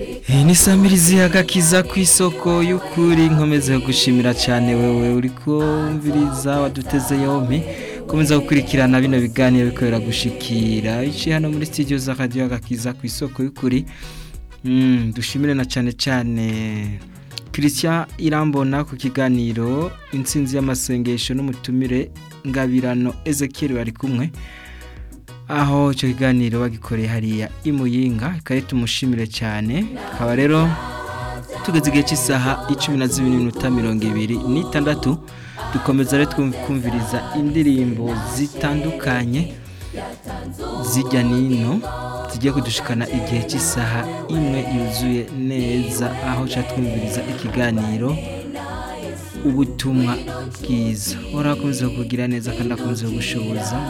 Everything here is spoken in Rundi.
Iyi ni samirizi agakiza ku isoko y'ukuri nkomeze gushimira cyane wewe uriko wumviriza waduteze yompi komeza gukurikirana bino biganiro bikorera gushikira iciye hano muri studio za radio agakiza ku isoko y'ukuri mm, dushimire na cyane cyane Christian Irambona ku kiganiro intsinzi y'amasengesho n'umutumire ngabirano Ezekiel bari kumwe aho icyo kiganiro bagikoreye hariya imuyinga kare tumushimire cyane akaba rero tugeze igihe cy'isaha icumi na zibiri n'iminota mirongo ibiri n'itandatu dukomeza rero twumviriza indirimbo zitandukanye zijya n'ino zigiye kudushikana igihe cy'isaha imwe yuzuye neza aho cya twumviriza ikiganiro ubutumwa bwiza urakomeza kugira neza kandi akomeza gushoboza